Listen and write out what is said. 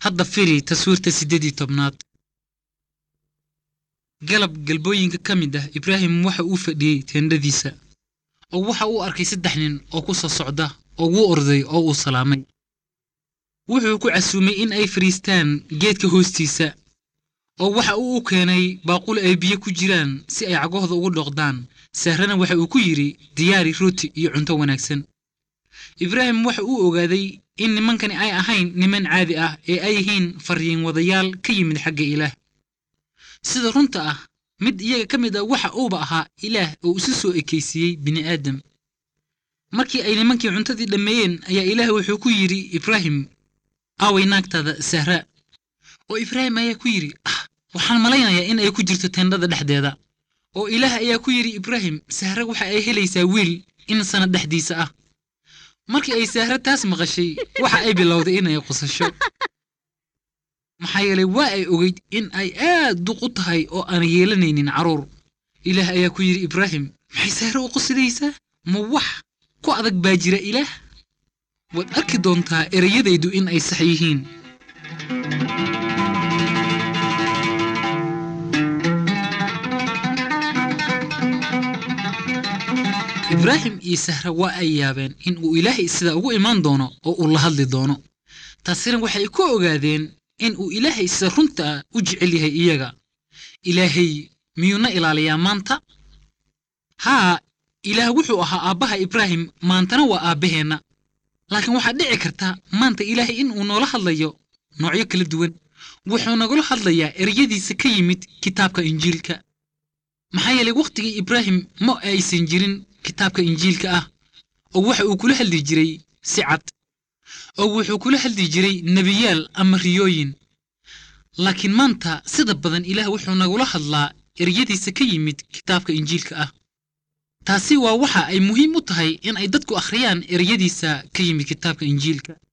hadda firi taswiirta siddeed iyo tobnaad galab galbooyinka ka mid ah ibraahim waxa uu fadhiyey teendhadiisa oo waxa uu arkay saddex nin oo ku soo socda oo wuu orday oo uu salaamay wuxuu ku casuumay in ay fadhiistaan geedka hoostiisa oo waxa uu u keenay baaqul ay biyo ku jiraan si ay cagahooda ugu dhoqdaan sahrana waxa uu ku yidhi diyaari rooti iyo cunto wanaagsan ibraahim waxa uu ogaaday in nimankani ay ahayn niman caadi ah ee ay yihiin farriin wadayaal ka yimid xagga ilaah sida runta ah mid iyaga ka mid ah waxa uuba ahaa ilaah oo isu soo ekaysiiyey bini'aadam markii ay nimankii cuntadii dhammeeyeen ayaa ilaah wuxuu ku yidhi ibraahim aaway naagtaada sahra oo ibraahim ayaa ku yidhi ah waxaan malaynayaa in ay ku jirto teendhada dhexdeeda oo ilaah ayaa ku yidhi ibraahim sahre waxa ay helaysaa wiil in sanad dhexdiisa ah markii ay sahre taas maqashay waxa ay bilowday inay qusasho maxaa yeelay waa ay ogeyd in ay aad duq u tahay oo aan yeelanaynin carruur ilaah ayaa ku yidhi ibraahim maxay sahre u qusidaysaa ma wax ku adag baa jira ilaah waad arki doontaa ereyadaydu in ay sax yihiin ibraahim iyo sahra waa ay yaabeen in uu ilaahay sida ugu imaan doono oo uu la hadli doono taasina waxay ku ogaadeen in uu ilaahay sida runta ah u jecel yahay iyaga ilaahay miyuuna ilaaliyaa maanta haa ilaah wuxuu ahaa aabbaha ibraahim maantana waa aabbaheenna laakiin waxaa dhici karta maanta ilaahay in uu noola hadlayo noocyo kala duwan wuxuu nagula hadlayaa ereyadiisa ka yimid kitaabka injiilka maxaa yeelay wakhtigii ibraahim ma aysan jirin kitaabka injiilka ah oo waxa uu kula hadli jiray si cad oo wuxuu kula hadli jiray nebiyaal ama riyooyin laakiin maanta sida badan ilaah wuxuu nagula hadlaa eryadiisa ka yimid kitaabka injiilka ah taasi waa waxa ay muhiim u tahay in ay dadku akhriyaan ereyadiisa ka yimid kitaabka injiilka